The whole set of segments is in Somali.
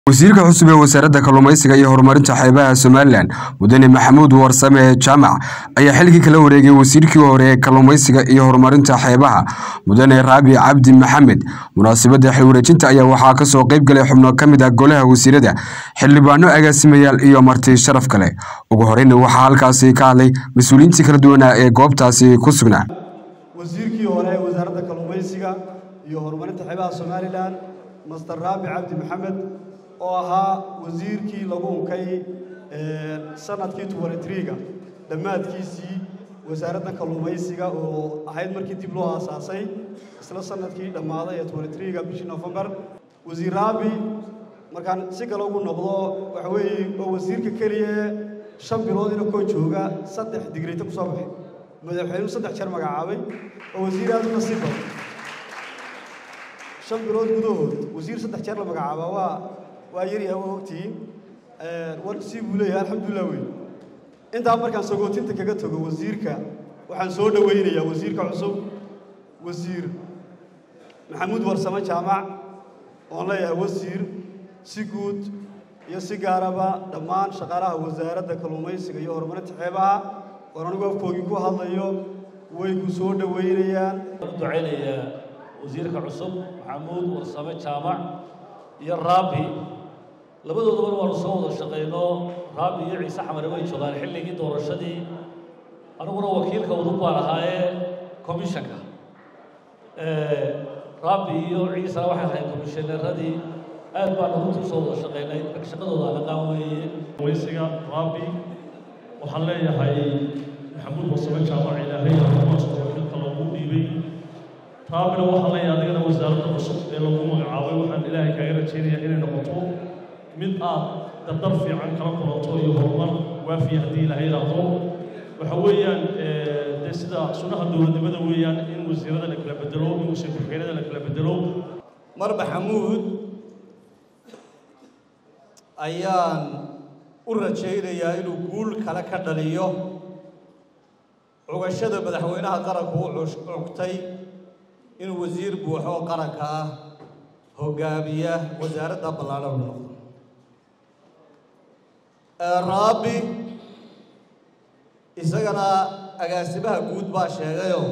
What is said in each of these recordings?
wasiirka cusub ee wasaaradda kalluumaysiga iyo horumarinta xeebaha somalilan mudane maxamuud warsame jaamac ayaa xilkii kala wareegay wasiirkii hore ee kalluumaysiga iyo horumarinta xeebaha mudane raabi cabdi maxamed munaasabadda xilwareejinta ayaa waxaa kasoo qayb galay xubno ka mid ah golaha wasiirada xildhibaano agaasimayaal iyo marti sharaf kale ugu horeyna waxaa halkaasi ka hadlay mas-uuliyiintii kala duwanaa ee goobtaasi ku sugnaa wasiirkii hore ee wasaaradda kalluumaysiga iyo horumarinta xeebaha somalilan master raabi cabdi maxamed oo ahaa wasiirkii lagu unkay sanadkii tuwanitriga dhammaadkiisii wasaaradda kalluumaysiga oo ahayd markii dib loo aasaasay isla sanadkii dhammaaday ee tuwanitriga bishii nofembar wasiir raabi markaan si kale ugu noqdo waxa weeye waa wasiirka keliya ee shan bilood ina koo jooga saddex digreyta ku soo baxay madaxweynuhu saddex jeer magacaabay oo wasiir aad u nasiib badan shan bilood gudahood wasiir saddex jeer la magacaabaa waa waa yaryahay waa ogtihiin war si buu leeyahay alxamdulilah wey intaa markaan sagootinta kaga tago wasiirka waxaan soo dhowaynayaa wasiirka cusub wasiir maxamuud warsame jaamac oon leeyahay wasiir si guud iyo si gaaraba dhammaan shaqaalaha wasaaradda kalluumaysiga iyo horumarinta xeebaha oon anigu afkoogii ku hadlayo way ku soo dhowaynayaan ducaynayaa wasiirka cusub maxamuud warsame jaamac iyo raabi labadoodaba waanu soo wada shaqayno raabi iyo ciise xamare way joogaan xilligii doorashadii aniguna wakiilka udub baan ahaayee commishanka raabi iyo ciisena waxay ahayd komishaneeradii aad baan runtii usoo wada shaqaynay shaqadooda alaqaan weeye waysiga raabi waxaan leeyahay maxamuud warsame jaamac ilaahay xilka loogu dhiibay raabina waxaan leeyahay adigana wasaaradda cusub ee lagu magacaabay waxaan ilaahay kaaga rajaynayaa inay noqoto mid aad dardar fiican kala kulanto iyo horumar waafiya haddii ilahay yidhaahdo waxa weeyaan dee sida sunnaha dowladnimada weeyaan in wasiirada la kala bedelo in wasiir ku-xigeenada la kala bedelo mar maxamuud ayaan u rajaynayaa inuu guul kale ka dhaliyo cugashada madaxweynaha qaranku u cugtay inuu wasiir buuxo oo qaranka ah hogaamiya wasaaradda ballaadhan u noqdo raabi isagana agaasimaha guud baa sheegayoo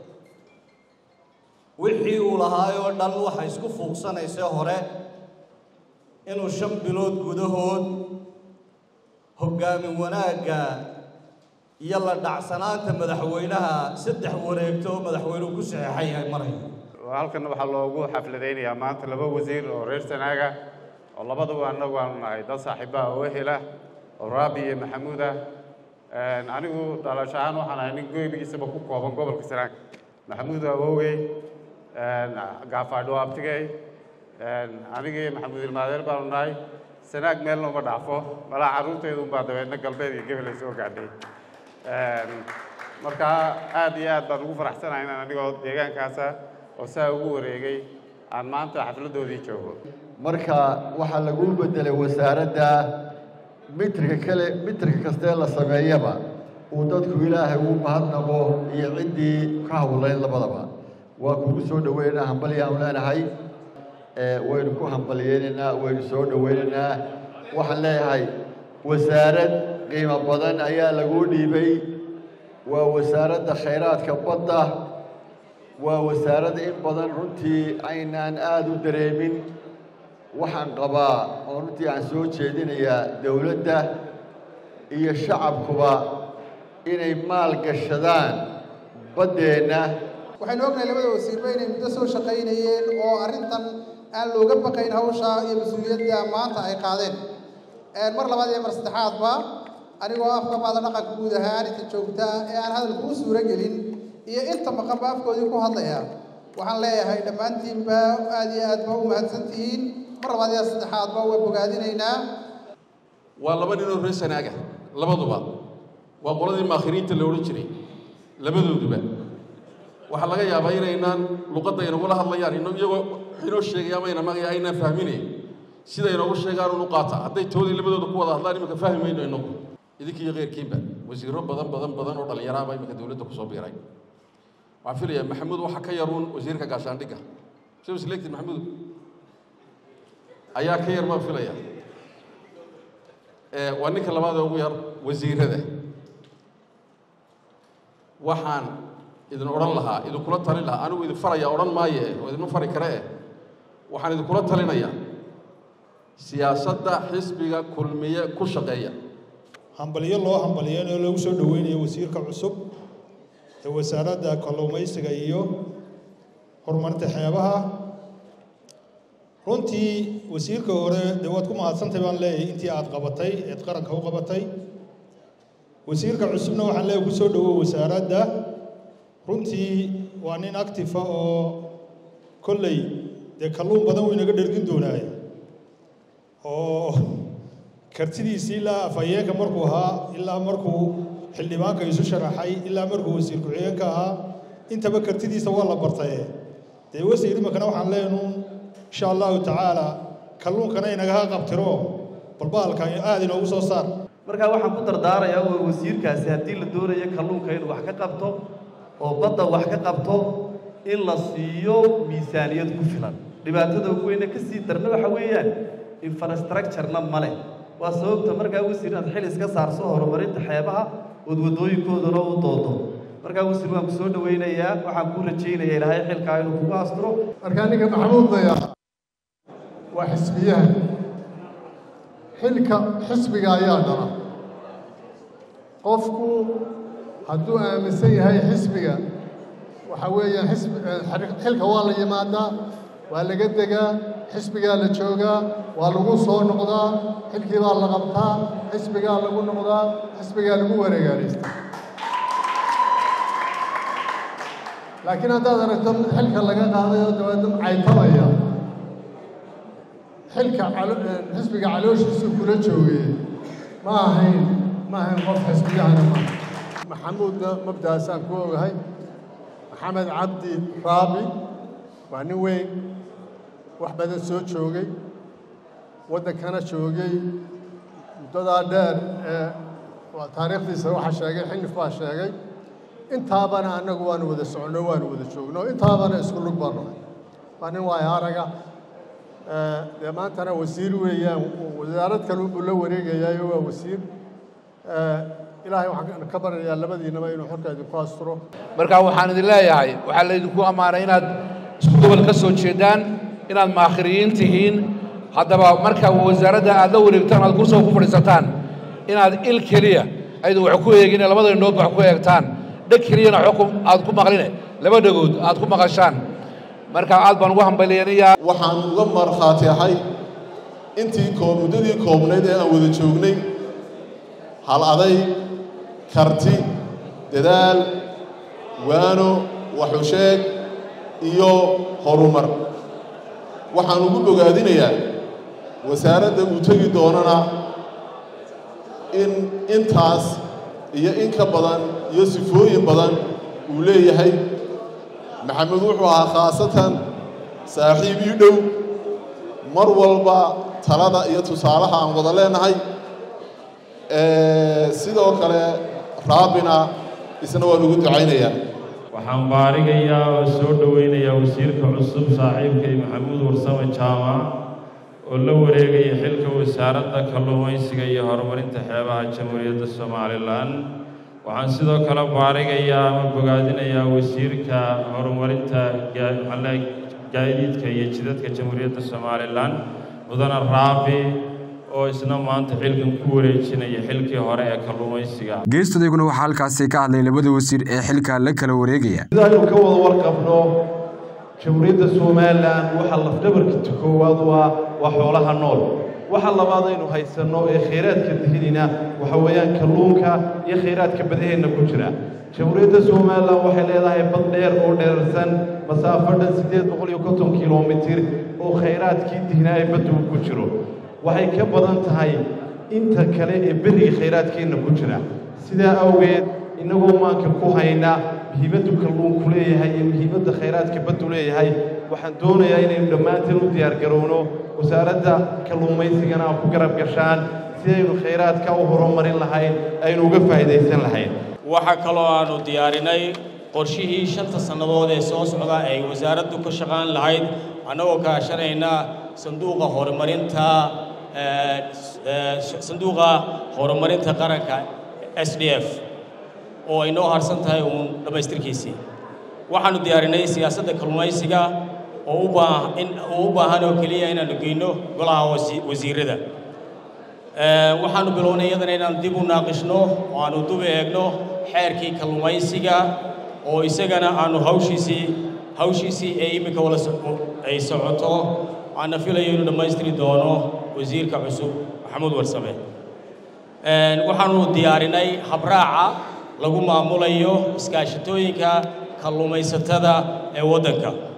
wixii uu lahaayoo dhan waxa isku fuuqsanaysay hore inuu shan bilood gudahood hoggaamin wanaagga iyo la dhacsanaanta madaxweynaha saddex wareegto oo madaxweynuhu ku saxeexan yahay marayo halkan waxaa loogu xafladaynayaa maanta laba wasiir oo reer sanaaga oo labaduba annagu aanu nahay dad saaxiibaha oo ehela oo raabi iyo maxamuud ah anigu dhalasho ahaan waxaan ahay nin goybigiisaba ku kooban gobolka sanaag maxamuud awowey gaafaadho abtigey anigii maxamuud ilmaadeer baanu nahay sanaag meelna uma dhaafo malaa carruurteedu unbaa dabeedna galbeed iyo gebel ay soo gaadhay marka aad iyo aad baan ugu faraxsanahay inaan anigoo deegaankaasa oo saa ugu wareegay aan maanta xafladdoodii joogo marka waxaa lagu beddelay wasaaradda mitrka kale mitrka kastee la sameeyaba uu dadku ilaahay uu mahadnaqo iyo ciddii ka hawlayn labadaba waa kugu soo dhoweynaynaa hambalyaanu leenahay waynu ku hambalyeynaynaa waynu soo dhoweynaynaa waxaan leeyahay wasaarad qiimo badan ayaa laguu dhiibay waa wasaaradda khayraadka badda waa wasaaradda in badan runtii aynaan aada u dareemin waxaan qabaa oo runtii aan soo jeedinayaa dowladda iyo shacabkuba inay maal gashadaan baddeenna waxaynu ognahay labada wasiirba inay muddo soo shaqaynayeen oo arrintan aan looga baqayn hawsha iyo mas-uuliyadda maanta ay qaadeen mar labaad iyo mar saddexaadba anigoo afka baada dhaqanka guud ahaan inta joogtaa ee aan hadal kuu suuro gelin iyo inta maqanba afkoodii ku hadlaya waxaan leeyahay dhammaantiinba aad iyo aad ba u mahadsantihiin mar labaad iyo saddexaadba waa bogaadinaynaa waa laba ninoo reer sanaaga labaduba waa qoladii maakhiriinta la odhan jiray labadooduba waxaa laga yaabaa inaynaan luqadda inagula hadlayaan iyagoo inoo sheegaya mayna magaya aynaan fahminayn sida inoogu sheegaan unu qaata hadday toodii labadooda ku wada hadlaan iminka fahmi mayno inagu idinkiiyo keyrkiinba wasiirro badan badan badan oo dhallinyaraaba iminka dowladda kusoo biiray waxaan filayaa maxamuud waxa ka yaruun wasiirka gaashaandhigga soo isleegtid maxamuud ayaa ka yar baan filaya waa ninka labaad ee ugu yar wasiirada waxaan idin odhan lahaa idinkula talin lahaa anigu idin faraya odhan maaye oo idinma fari kare eh waxaan idinkula talinayaa siyaasadda xisbiga kulmiye ku shaqeeya hambalyo loo hambalyeynao lagu soo dhoweynayo wasiirka cusub ee wasaaradda kalluumaysiga iyo horumarinta xeebaha runtii wasiirka hore dee waad ku mahadsantay baan leeyahay intii aad qabatay eed qaranka u qabatay wasiirka cusubna waxaan leeyahay ku soo dhowow wasaaradda runtii waa nin actifa oo kolley dee kalluun badan wuu inaga dhergin doonaay oo kartidiisii ilaa afhayeenka markuu ahaa ilaa markuu xildhibaanka isu sharaxay ilaa markuu wasiir ku-xigeenka ahaa intaba kartidiisa waa la bartaye dee wasiir imakana waxaan leenuun insha allahu tacaala kalluunkana inagaha qabtiro balbaalka aada inoogu soo saar markaa waxaan ku dardaarayaa waa wasiirkaasi haddii la doonayo kalluunka inuu wax ka qabto oo badda wax ka qabto in la siiyo miisaaniyad ku filan dhibaatada ugu weyne ka sii darna waxa weeyaan infrastructurena ma leh waa sababta markaa wasiir inaad xil iska saarso horumarinta xeebaha ood waddooyinkoodana u doodo markaa wasiir waan ku soo dhowaynayaa waxaan kuu rajaynaya ilaahay xilkaa inuu kugu asturo markaa ninka maxamuud daya waa xisbiyaha xilka xisbiga ayaa dhala qofku hadduu aaminsan yahay xisbiga waxa weeyaan xisbi xilka waa la yimaadaa waa laga degaa xisbigaa la joogaa waa lagu soo noqdaa xilkii baa la qabtaa xisbigaa lagu noqdaa xisbigaa lagu wareegaalaystaa laakiin haddaad aragto mid xilka laga qaaday oo dabeedna caytamaya xilka xisbiga calooshiisu kula joogay ma ahayn ma ahayn qof xisbiyahana ma maxamuudna mabdaasaan ku ogahay maxamed cabdi raabi waa nin weyn wax badan soo joogay waddankana joogay muddadaa dheer ee taariikhdiisa waxa sheegay xinif baa sheegay intaabana annagu waanu wada soconno waanu wada joogno intaabana isku lug baan nahay waa nin waayo araga dee maantana wasiir weeyaan wasaarad kale unbuu la wareegayaayo waa wasiir ilaahay waxaan ka baryayaa labadiinaba inuu xorka idinku asturo marka waxaan idin leeyahay waxaa laydinku ammaanay inaad isku gobol ka soo jeedaan inaad maakhiriyiin tihiin haddaba marka wasaaradda aad la wareegtaan aad kursiga ku fadhiisataan inaad il keliya aydu wax ku eegin labada indhoodba wax ku eegtaan dheg keliyana xukum aad ku maqline laba dhegood aad ku maqashaan marka aad baan ugu hambalyanayaa waxaan uga markhaati ahay intii koo muddadii koobnayd ee aan wada joognay hal aday karti dadaal waano waxusheeg iyo horumar waxaan ugu bogaadinayaa wasaaradda uu tegi doonana in intaas iyo in ka badan iyo sifooyin badan uu leeyahay maxamed wuxuu ahaa khaasatan saaxiib ii dhow mar walba talada iyo tusaalaha aan wada leenahay sidoo kale raabina isna waan ugu ducaynayaa waxaan baarigayaa oo soo dhowaynayaa wasiirka cusub saaxiibkay maxamuud warsame jaamac oo la wareegaya xilka wasaaradda kalluumaysiga iyo horumarinta xeebaha jamhuuriyadda somalilan waxaan sidoo kale baarigayaa ama bogaadinayaa wasiirka horumarinta gaadiidka iyo jidadka jamhuuriyadda somalilan mudane raabi oo isna maanta xilkan ku wareejinaya xilkii hore ee kalluumaysiga geestadayguna waxaa halkaasi ka hadlay labada wasiir ee xilka la kala wareegaya sidaynu ka wada warqabno jamhuuriyadda somalilan waxaa lafdhabarkiisa koowaad waa waa xoolaha nool waxa labaad aynu haysanno ee khayraadka dihinina waxa weeyaan kalluunka iyo khayraadka badaheenna ku jira jamhuuriyadda somalilan waxay leedahay bad dheer oo dheerarsan masaafo dhan siddeed boqol iyo konton kilomitir oo khayraadkii dihnaa ee baddu ku jiro waxay ka badan tahay inta kale ee beriga khayraadkeenna ku jira sidaa awgeed innagoo maanka ku hayna muhiimaddu kalluunku leeyahay iyo muhiimadda khayraadka baddu leeyahay waxaan doonayaa inaynu dhammaanteen u diyaargarowno wasaaradda kalluumaysigana aad ku garab gashaan sidaynu khayraadka u horumarin lahayn aynu uga faa'iidaysan lahayn waxaa kaloo aanu diyaarinay qorshihii shanta sannadood ee soo socda ay wasaaraddu ka shaqaan lahayd annagoo kaashanayna sanduuqa horumarinta sanduuqa horumarinta qaranka s d f oo ay noo harsan tahay uun dhammaystirkiisii waxaanu diyaarinay siyaasadda kalluumaysiga oo u baa in uu u baahan oo keliya inaanu geyno golaha wasiirada waxaanu bilownay iyadana inaan dib u naaqishno oo aanu dub eegno xeerkii kalluumaysiga oo isagana aanu hawshiisii hawshiisii ee iminka wala ay socoto aana filayo inuu dhammaystiri doono wasiirka cusub maxamuud warsame waxaanu diyaarinay habraaca lagu maamulayo iskaashatooyinka kalluumaysatada ee waddanka